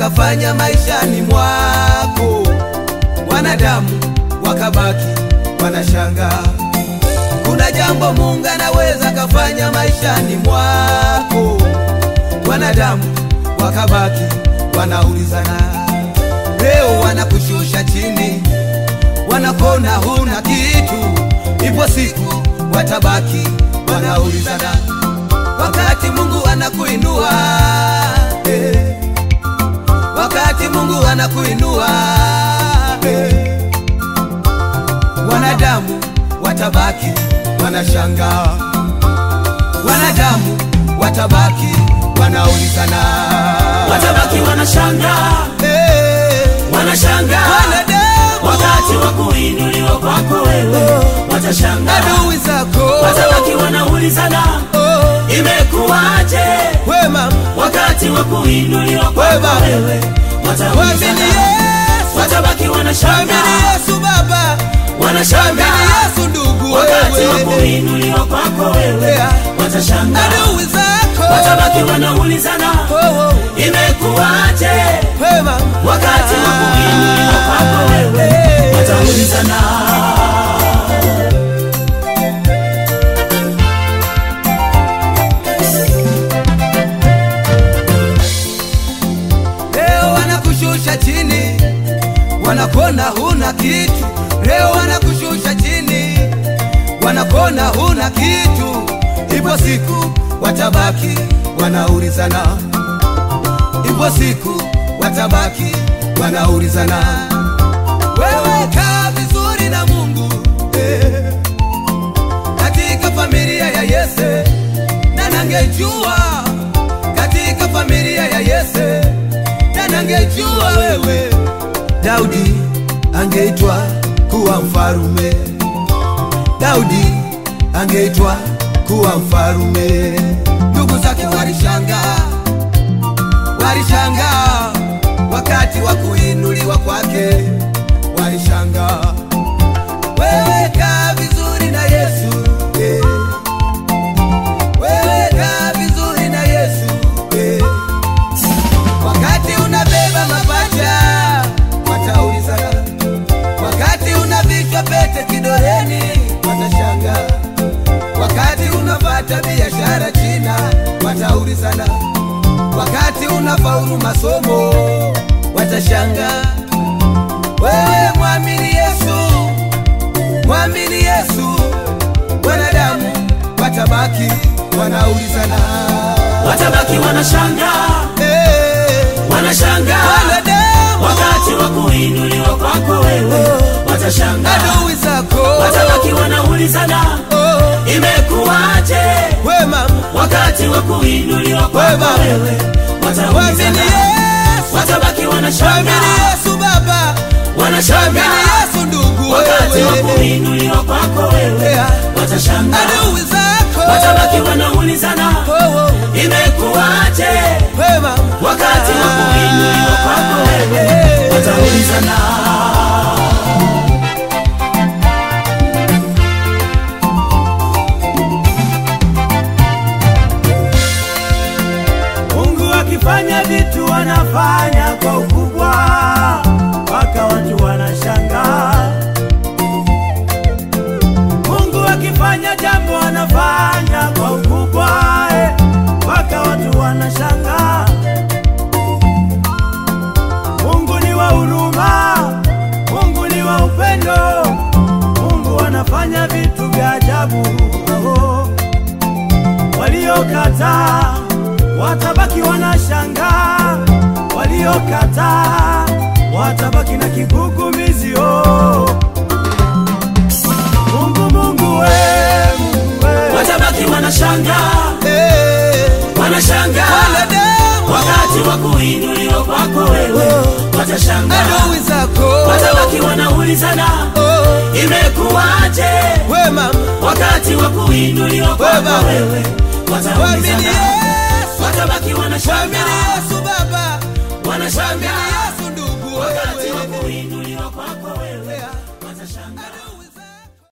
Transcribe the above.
kafanya maishani mwako, wanadamu wakabaki wanashangaa. Kuna jambo Mungu anaweza kafanya maishani mwako, wanadamu wakabaki wanaulizana. Leo wanakushusha chini, wanakona huna kitu, ipo siku watabaki wanaulizana, wakati Mungu anakuinua eh, wakati Mungu anakuinua eh, wanadamu watabaki wanashangaa, wanadamu watabaki wanaulizana, watabaki wanashangaa eh, wanashangaa wanadamu wakati wa kuinuliwa kwako wewe watashangaa adui zako watabaki wanaulizana oh, imekuwaje wema wakati wa kuinuliwa kwako Wema. wewe Mwamini wataulizana Yesu, watabaki mwamini wanashangaa Yesu Baba, mwamini wanashangaa Yesu ndugu, wakati wa wewe kuinuliwa kwako wewe Yeah. watashangaa adui zako watabaki wanaulizana oh, oh, imekuwaje wema wakati wa kuinuliwa kwako wewe Eh. wataulizana Leo wanakushusha chini, wanakona huna kitu. Leo wanakushusha chini, wanakona huna kitu. Ipo siku watabaki wanaulizana, ipo siku watabaki wanaulizana. Wewe kaa vizuri na Mungu eh, katika familia ya Yese, na nangejua katika familia ya Yese, na nangejua wewe Daudi angeitwa kuwa mfarume, Daudi angeitwa kuwa mfarume. Ndugu zake walishangaa, walishangaa wakati wa kuinuliwa kwake, walishangaa. Wewe kaa vizuri na Yesu eh. Wewe kaa vizuri na Yesu eh. Wakati unabeba mapacha wataulizana, wakati unavikwa pete kidoleni watashangaa, wakati unapata biashara China wataulizana, wakati unafaulu masomo watashangaa. Wewe mwamini Yesu, mwamini Yesu, wanadamu watabaki wanaulizana watabaki wanashangaa Eh, wanashangaa wanadamu wakati wa kuinuliwa kwako wewe watashangaa adui zako watabaki wanaulizana oh, imekuwaje wema wakati wa kuinuliwa kwako Wema. wewe mwamini wataulizana Yesu, watabaki mwamini wanashangaa Yesu Baba, mwamini wanashangaa Yesu ndugu, wakati wa wewe kuinuliwa kwako wewe Yeah. watashangaa adui zako watabaki wanaulizana oh, oh, imekuwaje wema wakati wa kuinuliwa kwako wewe Eh. wataulizana Mungu akifanya vitu anafanya kwa ukubwa, mpaka watu wanashangaa. Mungu akifanya jambo anafanya kwa ukubwa, eh, mpaka watu wanashangaa. Mungu ni wa huruma, Mungu ni wa upendo, Mungu anafanya vitu vya ajabu. Oh waliokataa watabaki wanashangaa, waliokataa watabaki na kigugumizi. Oh, Mungu, Mungu we, Mungu we. watabaki wanashangaa Eh, wanashangaa wanadamu wakati wa kuinuliwa kwako wewe watashangaa adui zako watabaki wanaulizana oh, imekuwaje wema wakati wa kuinuliwa Wema. kwako wewe mwamini wataulizana Yesu, watabaki mwamini wanashangaa Yesu Baba, mwamini wanashangaa Yesu ndugu, wakati wa wewe kuinuliwa kwako